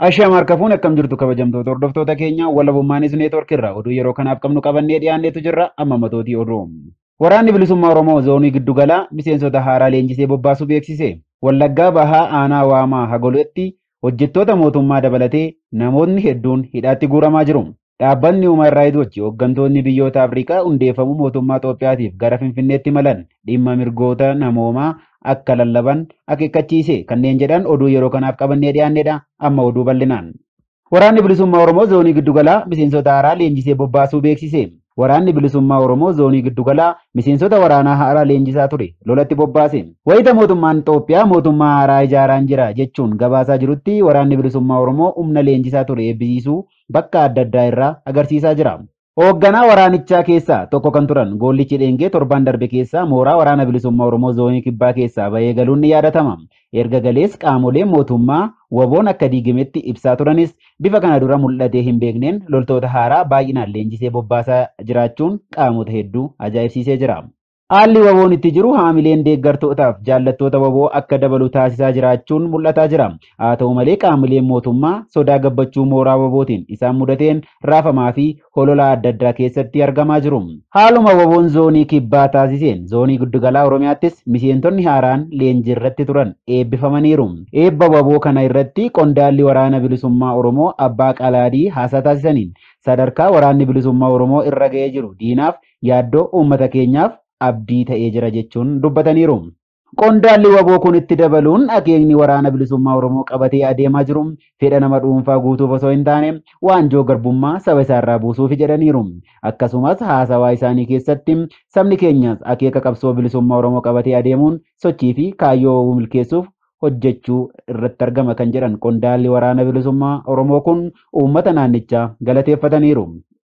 Ashaama harka fuun akkam jirtu kabajamtoota hordoftoota keenya walabummaanis neetwork irraa oduu yeroo kanaaf qabnu qabannee dhiyaanneetu jirra amma matootii oduu. Waraanni bilisummaa Oromoo zoonii giddugalaa miseensota haaraa leenjisee bobbaasuu beeksise. Wallaggaa bahaa aanaa waamaa hagoletti hojjettoota mootummaa dabalatee namoonni hedduun hidhaatti guuramaa jiru. Dhaabbanni Human Rights Watch hooggantoonni biyyoota Afrikaa hundeeffamuu mootummaa Itoophiyaatiif gara Finfinneetti malan dhimma mirgoota namoomaa akka lallaban akeekkachiise kanneen jedhan oduu yeroo kanaaf qabannee dhiyaannedha amma oduu bal'inaan. Waraanni bilisummaa Oromoo zoonii giddugalaa miseensota haaraa leenjisee bobbaasuu beeksise. Waraanni bilisummaa Oromoo zoonii giddugalaa miseensota waraanaa haaraa leenjisaa ture lolatti bobbaase. Wayita mootummaan Itoophiyaa mootummaa haaraa ijaaraan jira jechuun gabaasaa jirutti waraanni bilisummaa Oromoo humna leenjisaa ture eebbisiisuu bakka adda addaa irraa agarsiisaa jira. Hoogganaa waraanichaa keessaa tokko kan turan goollichi dheengee torban darbe keessaa mooraa waraana bilisummaa Oromoo zoonii kibbaa keessaa bahee galuun ni yaadatama. Erga galees qaamoleen mootummaa waboon akka diigametti ibsaa turanis bifa kana dura mul'atee hin beekneen loltoota haaraa baay'inaan leenjisee bobbaasaa jiraachuun qaamota hedduu ajaa'ibsiisee jira. Haalli waboon itti jiru haamileen deeggartootaaf jaallattoota waboo akka dabalu taasisaa jiraachuun mul'ataa jira. Haa ta'u malee qaamoleen mootummaa sodaa gabbachuu mooraa wabootiin isaan mudateen raafamaa fi hololaa adda addaa keessatti argamaa jiru. Haaluma waboon zoonii kibbaa taasiseen zoonii giddugalaa Oromiyaattis miseentonni haaraan leenjii irratti turan eebbifamaniiru. Eebba waboo kana irratti qondaalli waraana bilisummaa Oromoo abbaa qalaadii haasaa taasisaniin sadarkaa waraanni bilisummaa Oromoo irra ga'ee jiru diinaaf yaaddoo uummata keenyaaf abdii ta'ee jira jechuun dubbataniiru. Qondaalli waboo kun itti dabaluun akeekni waraana bilisummaa Oromoo qabatee adeemaa jiru fedha nama dhuunfaa guutuuf osoo hin taane waanjoo garbummaa saba isaarraa buusuuf jedhaniiru. Akkasumas haasawaa isaanii keessatti sabni keenyas akeeka qabsoo bilisummaa Oromoo qabatee adeemuun sochii fi kaayyoo milkeessuuf hojjechuu irratti argama kan jedhan qondaalli waraana bilisummaa Oromoo kun uummata naannichaa galateeffataniiru.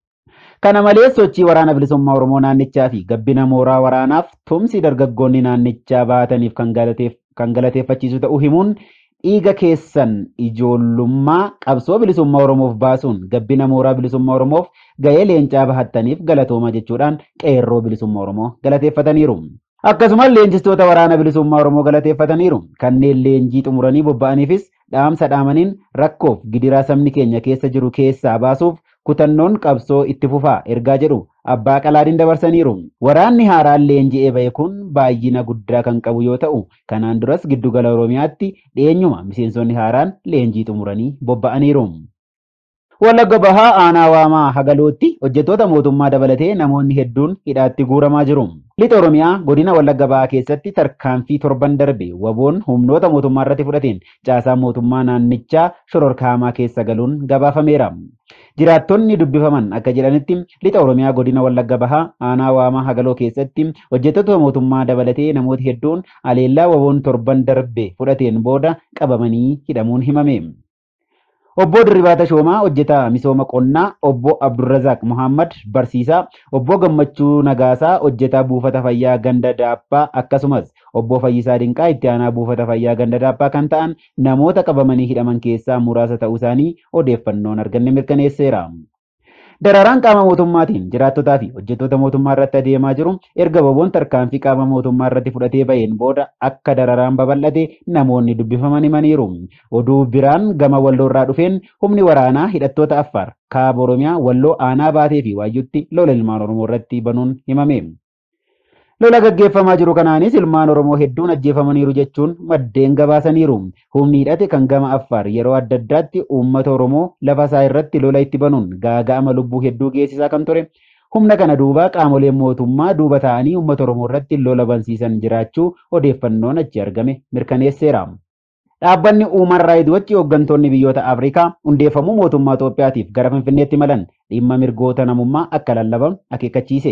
Kana malees sochii waraana bilisummaa Oromoo naannichaa fi gabbina mooraa waraanaaf tumsi dargaggoonni naannichaa baataniif kan galateeffachiisu ta'uu himuun dhiiga keessan ijoollummaa qabsoo bilisummaa Oromoof baasuun gabbina mooraa bilisummaa Oromoof ga'ee leencaa bahattaniif galatooma jechuudhaan qeerroo bilisummaa Oromoo galateeffataniiru. Akkasumas leenjistoota waraana bilisummaa Oromoo galateeffataniiru. Kanneen leenjii xumuranii bobba'aniifis dhaamsa dhaamaniin rakkoof gidiraa sabni keenya keessa jiru keessaa baasuuf kutannoon qabsoo itti fufaa ergaa jedhu abbaa qalaadiin dabarsaniiru. Waraanni haaraan leenji'ee ba'e kun baay'ina guddaa kan qabu yoo ta'u, kanaan duras giddugala Oromiyaatti dhiyeenyuma miseensonni haaraan leenjii xumuranii bobba'aniiru. Wallagga bahaa aanaa waamaa hagalootti hojjettoota mootummaa dabalatee namoonni hedduun hidhaatti guuramaa jiru. Lixa Oromiyaa godina Wallagga bahaa keessatti tarkaanfii torban darbe waboon humnoota mootummaa irratti fudhateen caasaa mootummaa naannichaa shororkaamaa keessa galuun gabaafameera. Jiraattonni dubbifaman akka jedhanitti lixa Oromiyaa godina Wallagga bahaa aanaa waamaa hagaloo keessatti hojjettoota mootummaa dabalatee namooti hedduun aleellaa waboon torban darbe fudhateen booda qabamanii hidhamuun himame. Obbo Dirribii Tashoomaa hojjetaa misooma qonnaa, obbo Abdurrazaaq Muhammad barsiisaa, obbo Gammachuu Nagaasaa hojjetaa buufata fayyaa ganda daabbaa akkasumas obbo Fayyisaa Dinqaa itti aanaa buufata fayyaa ganda daabbaa kan ta'an namoota qabamanii hidhaman keessaa muraasa ta'uu isaanii odeeffannoon arganne mirkaneesseera. Dararaan qaama mootummaatiin jiraattotaa fi hojjettoota mootummaa irratti adeemaa jiru erga waboon tarkaanfii qaama mootummaa irratti fudhatee baheen booda akka dararaan babal'ate namoonni dubbifaman himaniiru. Oduu biraan gama walloorraa dhufeen humni waraanaa hidhattoota Affaar kaaba Oromiyaa walloo aanaa baatee fi waayyutti lola ilmaan Oromoo irratti banuun himame. Lola gaggeeffamaa jiru kanaanis ilmaan Oromoo hedduun ajjeefamaniiru jechuun maddeen gabaasaniiru. Humni hidhate kan gama Affaar yeroo adda addaatti uummata Oromoo lafa isaa irratti lola itti banuun gaaga'ama lubbuu hedduu geessisaa kan ture. Humna kana duuba qaamoleen mootummaa duuba ta'anii uummata Oromoo irratti lola bansiisan jiraachuu odeeffannoon achi argame mirkaneesseera. Dhaabbanni Human Rights Watch hooggantoonni biyyoota Afrikaa hundeeffamuu mootummaa Itoophiyaatiif gara Finfinneetti malan dhimma mirgoota namummaa akka lallaban akeekkachiise.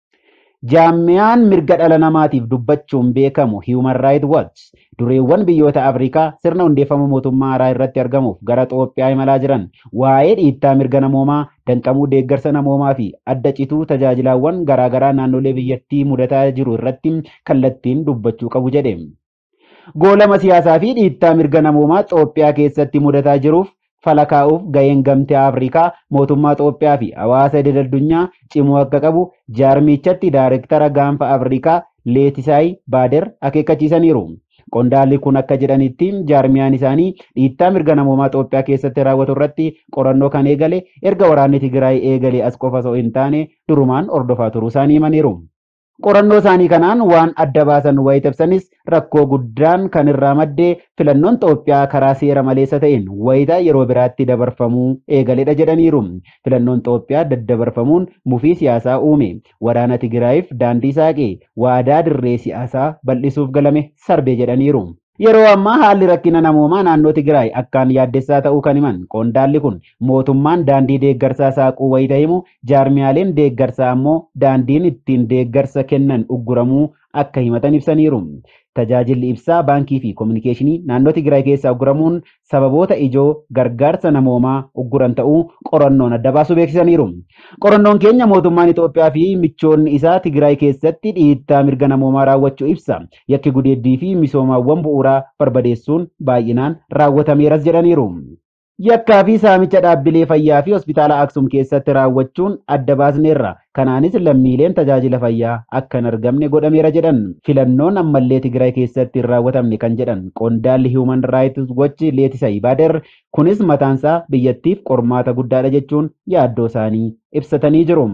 Jaamiyaan mirga dhala namaatiif dubbachuun beekamu Human Rights Watch dureewwan biyyoota Afrikaa sirna hundeeffama mootummaa haaraa irratti argamuuf gara Itoophiyaa imalaa jiran waa'ee dhiittaa mirga namoomaa, danqamuu deeggarsa namoomaa fi adda cituu tajaajilaawwan garaagaraa naannolee biyyattii mudataa jiru irratti kallattiin dubbachuu qabu jedhe. Goolama siyaasaa fi dhiittaa mirga namoomaa Itoophiyaa keessatti mudataa jiruuf falakaa'uuf ga'een gamtaa Afrikaa mootummaa Itoophiyaa fi hawaasa idil addunyaa cimuu akka qabu jaarmichatti daayireektara gaanfa Afrikaa Leetisaay Baader akeekkachiisaniiru. Qondaalli kun akka jedhanitti jaarmiyaan isaanii dhiittaa mirga namoomaa Itoophiyaa keessatti raawwatu irratti qorannoo kan eegale erga waraanni Tigraay eegale as qofa osoo hin taane durumaan ordofaa turuu isaanii himaniiru. Qorannoo isaanii kanaan waan adda baasan wayita ibsanis rakkoo guddaan kan irraa maddee filannoon Itoophiyaa karaa seera maleessa ta'een wayita yeroo biraatti dabarfamuu eegaledha jedhaniiru. Filannoon Itoophiyaa daddabarfamuun mufii siyaasaa uume. Waraana Tigraayiif daandii saaqee waadaa dirree siyaasaa bal'isuuf galame sarbe jedhaniiru. Yeroo ammaa haalli rakkina namoomaa naannoo Tigraay akkaan yaaddessaa ta'uu kan himan qondaalli kun mootummaan daandii deeggarsaa saaquu wayita himu jaarmiyaaleen deeggarsaa ammoo daandiin ittiin deeggarsa kennan ugguramuu akka himatan ibsaniiru. Tajaajilli ibsaa baankii fi kominikeeshinii naannoo Tigraay keessaa ugguramuun sababoota ijoo gargaarsa namoomaa ugguran ta'uu qorannoon adda baasu beeksisaniiru. Qorannoon keenya mootummaan Itoophiyaa fi michoonni isaa Tigraay keessatti dhiittaa mirga namoomaa raawwachuu ibsa. Yakki gudeeddii fi misoomaawwan bu'uuraa barbadeessuun baay'inaan raawwatameeras jedhaniiru. Yakkaa fi saamicha dhaabbilee fayyaa fi hospitaala Aksum keessatti raawwachuun adda baasneerra. Kanaanis lammiileen tajaajila fayyaa akka hin argamne godhameera jedhan. Filannoon ammallee Tigraay keessatti hin raawwatamne kan jedhan qondaalli Human Rights Watch Leetisa Ibaader kunis mataansaa biyyattiif qormaata guddaadha jechuun yaaddoo isaanii ibsatanii jiru.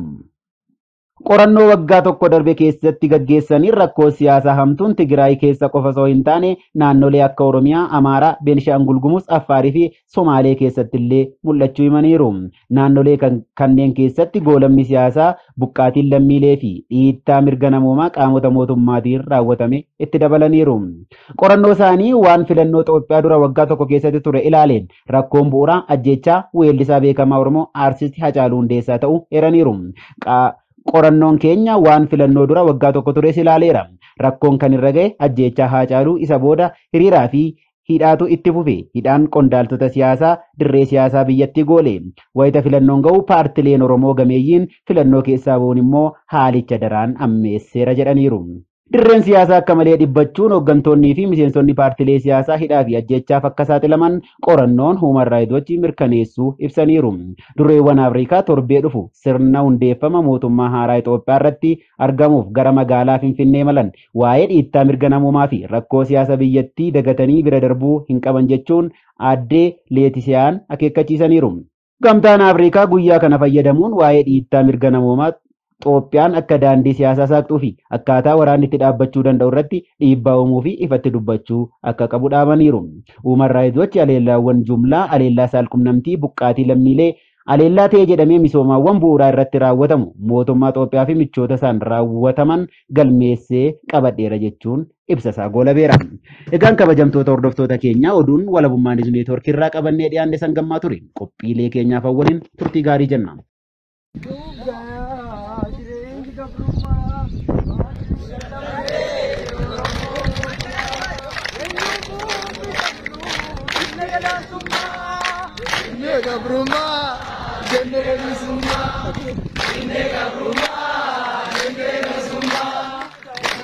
Qorannoo waggaa tokko darbe keessatti gaggeessanii rakkoo siyaasaa hamtuun Tigraay keessa qofa osoo hin taane naannolee akka Oromiyaa, Amaaraa, Beenishaangul Gumuz, Affaarii fi Somaalee keessatti illee mul'achuu himaniiru. Naannolee kanneen keessatti goolamni siyaasaa buqqaatiin lammiilee fi dhiittaa mirga namoomaa qaamota mootummaatiin raawwatame itti dabalaniiru. Qorannoo isaanii waan filannoo Itoophiyaa dura waggaa tokko keessatti ture ilaaleen rakkoon bu'uuraa ajjechaa weellisaa beekamaa Oromoo Aartist Hacaaluu Hundeessaa ta'uu eeraniiru. Qorannoon keenya waan filannoo dura waggaa tokko tures ilaaleera. Rakkoon kan irra ga'e ajjechaa Haacaaluu isa booda hiriiraa fi hidhaatu itti fufe. Hidhaan qondaaltota siyaasaa dirree siyaasaa biyyatti goole. Wayita filannoon ga'u paartileen Oromoo gameeyyiin filannoo keessaa bu'uun immoo haalicha daraan ammeesseera jedhaniiru. Dirreen siyaasaa akka malee dhiphachuun hooggantoonnii fi miseensonni paartilee siyaasaa hidhaa fi ajjechaaf akka saaxilaman qorannoon Human Rights Watch mirkaneessuu ibsaniiru. Durreewwan Afrikaa torbee dhufu sirna hundeeffama mootummaa haaraa Itoophiyaa irratti argamuuf gara magaalaa Finfinnee malan waa'ee dhiittaa mirga namoomaa fi rakkoo siyaasa biyyattii dagatanii bira darbuu hin qaban jechuun aaddee Leetisiyaan akeekkachiisaniiru. Gamtaan Afrikaa guyyaa kana fayyadamuun waa'ee dhiittaa mirga namoomaa Itoophiyaan akka daandii siyaasaa saaqxuu fi akkaataa waraanni itti dhaabbachuu danda'u irratti dhiibbaa uumuu fi ifatti dubbachuu akka qabu dhaamaniiru. Human Rights Watch aleellaawwan jumlaa aleellaa saalqunnamtii buqqaatii lammiilee aleellaa ta'e jedhamee misoomaawwan bu'uuraa irratti raawwatamu mootummaa Itoophiyaa fi michoota isaan raawwataman galmeessee qabadheera jechuun ibsa isaa goolabeera. Egaan kabajamtoota hordoftoota keenyaa oduun walabummaa neetwoorkii irraa qabannee dhiyaanne sangammaa ture. Qophiilee keenyaaf awwaliin turtii gaarii jenna. Nega Bruma, Genere Summa, Nega Bruma, Genere Summa.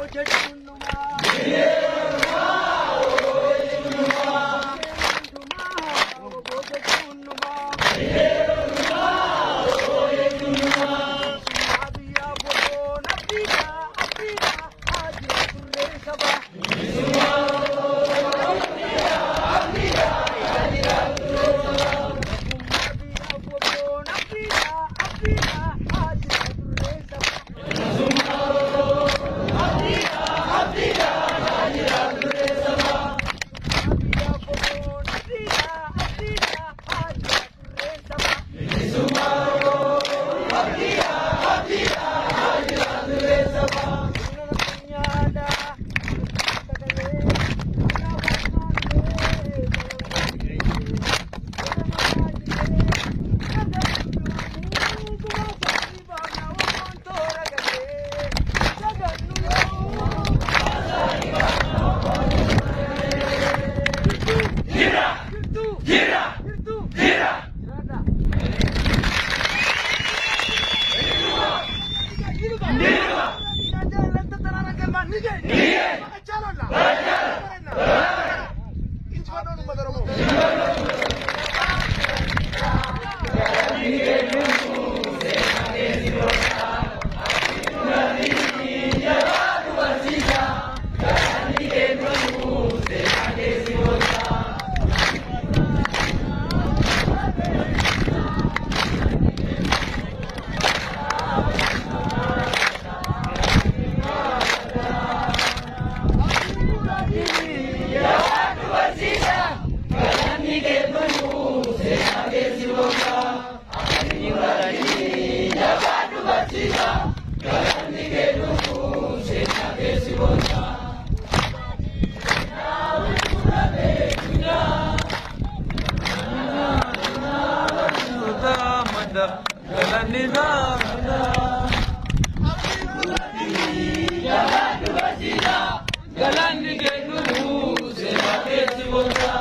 Galanni ke nuhu se ma ke si bonga.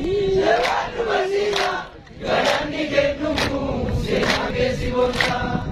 Galanni ke numu, se nage si bonta.